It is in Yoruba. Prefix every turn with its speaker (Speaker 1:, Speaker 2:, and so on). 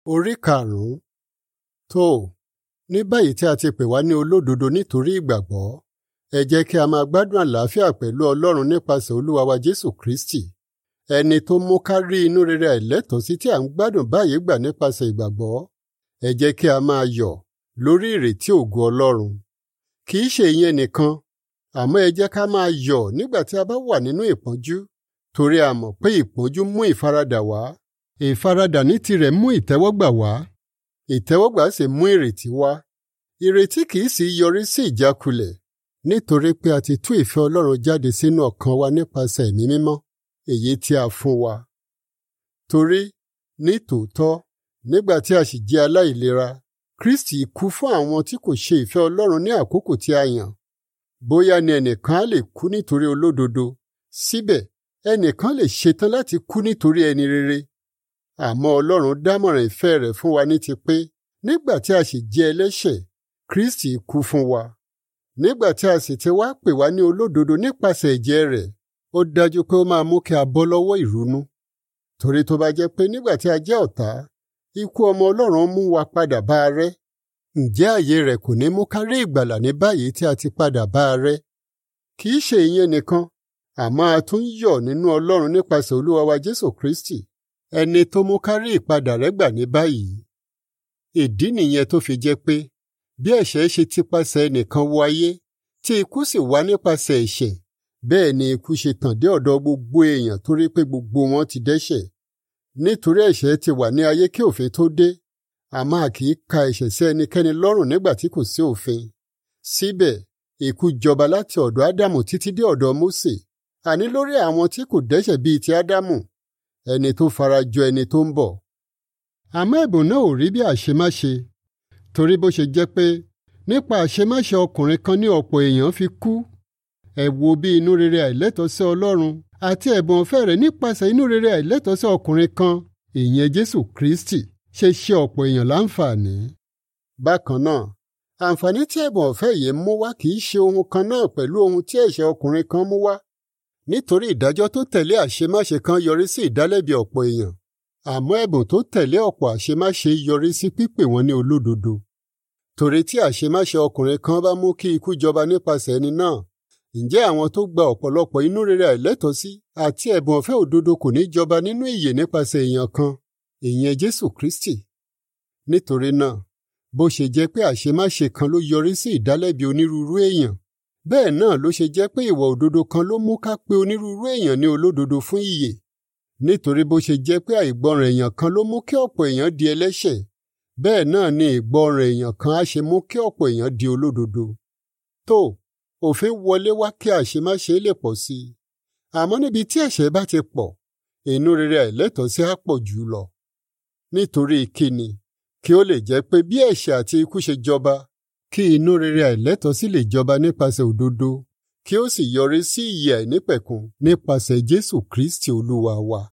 Speaker 1: Orí karùn-ún. Tó ní báyìí tí a ti pè wá ní olódodo nítorí ìgbàgbọ́, ẹ jẹ́ kí a máa gbádùn àlàáfíà pẹ̀lú Ọlọ́run nípasẹ̀ Olúwa wa Jésù Kristi, ẹni tó mú ká rí inú rere àìlẹ́tọ̀ọ́sí tí à ń gbádùn báyìí gbà nípasẹ̀ ìgbàgbọ́. Ẹ jẹ́ kí a máa yọ̀ lórí ìrètí ògo Ọlọ́run. Kì í ṣe ìyẹn nìkan, àmọ́ ẹ jẹ́ ká máa yọ̀ nígbà tí a bá wà nínú ìpọ́njú, torí a mọ̀ pé ìpọ́njú mú ìfaradà wá. Ìfaradà ní tirẹ̀ mú ìtẹ́wọ́gbà wá. Ìtẹ́wọ́gbà sì mú ìrètí wá. Ìrètí kì í sì yọrí sí ìjákulẹ̀, nítorí pé a ti tú ìfẹ́ Ọlọ́run jáde sínú ọkàn wa nípasẹ̀ ẹ̀mí mímọ́, èyí tí a fún wa. Torí, ní tòótọ́, nígbà tí a sì jẹ́ aláìlera, Kristi kú fún àwọn tí kò ṣe ìfẹ́ Ọlọ́run ní àkókò tí a yàn. Bóyá ni ẹnìkan á lè kú nítorí olódodo, síbẹ̀ ẹnìkan lè ṣetán láti kú nítorí ẹni rere. Àmọ́ Ọlọ́run dámọ̀ràn ìfẹ́ rẹ̀ fún wa ní ti pé nígbà tí a sì jẹ́ ẹlẹ́ṣẹ̀, Kristi kú fún wa. Nígbà tí a sì ti wá pè wá ní olódodo nípasẹ̀ ẹ̀jẹ̀ rẹ̀, ó dájú pé ó máa mú kí a bọ́ lọ́wọ́ ìrunú. Torí tó bá jẹ́ pé nígbà tí a jẹ́ ọ̀tá, ikú ọmọ Ọlọ́run mú wa padà bá a rẹ́, ǹjẹ́ ààyè rẹ̀ kò ní mú ká rí ìgbàlà ní báyìí tí a ti padà bá a rẹ́? Kì í ṣe ìyẹn nìkan, àmọ́ a tún yọ̀ nínú Ọlọ́run nípasẹ̀ Olúwa wa Jésù Kristi, ẹni tó mú ká rí ìpadà rẹ̀ gbà ní báyìí. Ìdí nìyẹn tó fi jẹ́ pé bí ẹ̀ṣẹ̀ ṣe ti pasẹ̀ ẹnìkan wọ ayé, tí ikú sì wá nípasẹ̀ ẹ̀ṣẹ̀, bẹ́ẹ̀ ni ikú ṣe tàn dé ọ̀dọ̀ gbogbo èèyàn torí pé gbogbo wọn ti dẹ́ṣẹ̀. Nítorí ẹ̀ṣẹ̀ ti wà ní ayé kí òfin tó dé, a máa kì í ka ẹ̀ṣẹ̀ sí ẹnikẹ́ni lọ́rùn nígbà tí kò sí òfin. Síbẹ̀, ikú jọba láti ọ̀dọ̀ Ádámù títí dé ọ̀dọ̀ Mósè, àní lórí àwọn tí kò dẹ́ṣẹ̀ bíi ti Ádámù, ẹni tó fara jọ ẹni tó ń bọ̀. Àmọ́ ẹ̀bùn náà ò rí bí àṣemáṣe, torí bó ṣe jẹ́ pé nípa àṣemáṣe ọkùnrin kan ní ọ̀pọ̀ èèyàn fi kú. Ẹ wo bí inú rere àìlẹ́tọ̀ọ́ sí Ọlọ́run àti ẹ̀bùn ọ̀fẹ́ rẹ̀ nípasẹ̀ inú rere àìlẹ́tọ̀ọ́ sí ọkùnrin kan, ìyẹn Jésù Kristi, ṣe ṣe ọ̀pọ̀ èèyàn láǹfààní. Bákan náà, àǹfààní tí ẹ̀bùn ọ̀fẹ́ yìí mú wá kì í ṣe ohun kan náà pẹ̀lú ohun tí ẹ̀ṣẹ̀ ọkùnrin kan mú wá. Nítorí ìdájọ́ tó tẹ̀lé àṣemáṣe kan yọrí sí ìdálẹ́bi ọ̀pọ̀ èèyàn, àmọ́ ẹ̀bùn tó tẹ̀lé ọ̀pọ̀ àṣemáṣe yọrí sí pípè wọn ní olódodo. Torí tí àṣemáṣe ọkùnrin kan bá mú kí ikú jọba nípasẹ̀ ẹni náà, ǹjẹ́ àwọn tó gba ọ̀pọ̀lọpọ̀ inú rere àìlẹ́tọ̀ọ́sí àti ẹ̀bùn ọ̀fẹ́ òdodo kò ní jọba nínú ìyè nípasẹ̀ èèyàn kan, ìyẹn Jésù Kristi. Nítorí náà, bó ṣe jẹ́ pé àṣemáṣe kan ló yọrí sí ìdálẹ́bi onírúurú èèyàn, bẹ́ẹ̀ náà ló ṣe jẹ́ pé ìwà òdodo kan ló mú ká pé onírúurú èèyàn ní olódodo fún ìyè. Nítorí bó ṣe jẹ́ pé àìgbọràn èèyàn kan ló mú kí ọ̀pọ̀ èèyàn di ẹlẹ́ṣẹ̀, bẹ́ẹ̀ náà ni ìgbọràn èèyàn kan á ṣe mú kí ọ̀pọ̀ èèyàn di olódodo. Tó òfin wọlé wá kí àṣemáṣe lè pọ̀ sí i. Àmọ́ níbi tí ẹ̀ṣẹ̀ bá ti pọ̀, inú rere àìlẹ́tọ̀ọ́sí á pọ̀ jù lọ. Nítorí kíni, kí ó lè jẹ́ pé bí ẹ̀ṣẹ̀ àti ikú ṣe jọba, kí inú rere àìlẹ́tọ̀ọ́sí lè jọba nípasẹ̀ òdodo, kí ó sì yọrí sí ìyè àìnípẹ̀kun nípasẹ̀ Jésù Kristi Olúwa wa.